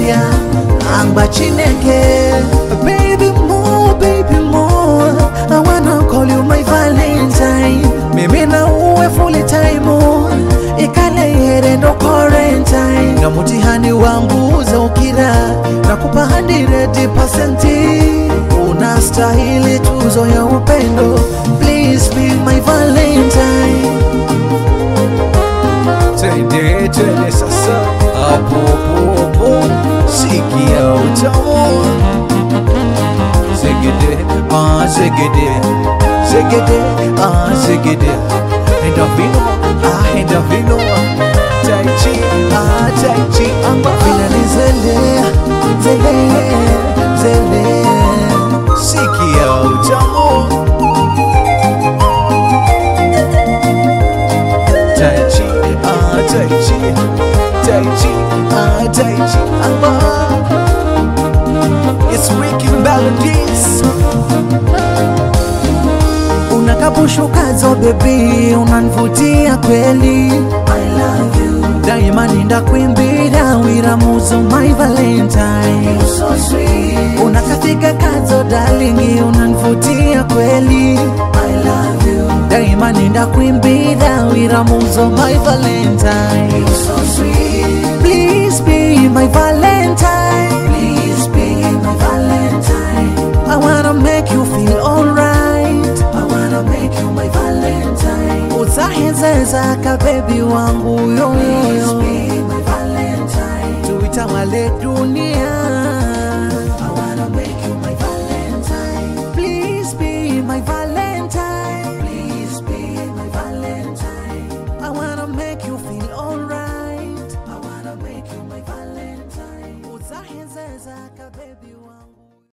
Nigeria Angba Chineke Baby more, baby more I wanna call you my valentine Mimi na uwe full time Ikale here ndo quarantine Na mtihani wangu uza ukira Nakupa 100% Unastahili tuzo ya upendo Please be my valentine Twende twende sasa hapo hapo hapo, sikia utamu zegede ah zegede zegede ah zegede enda vino ah enda vino tai chi ah tai chi amba Vina ni zele, zele, zele sikia utamu tai chi ah tai chi tai chi ah tai chi amba It's Ricky Melodies Unakapushukazo baby, unanivutia kweli I love you Daima nindakuimbira wiramuzo my valentine You're so sweet Unakatika kazo darling, unanivutia kweli I love you Daima nindakuimbira wiramuzo my valentine You're so sweet Please be my valentine Please be my valentine I wanna make you feel alright I wanna make you my valentine Utahezeza ka baby wangu yo Please be my valentine Tuitawale dunia I wanna make you my valentine Please be my valentine Please be my valentine I wanna make you feel alright I wanna make you my valentine Utahezeza ka baby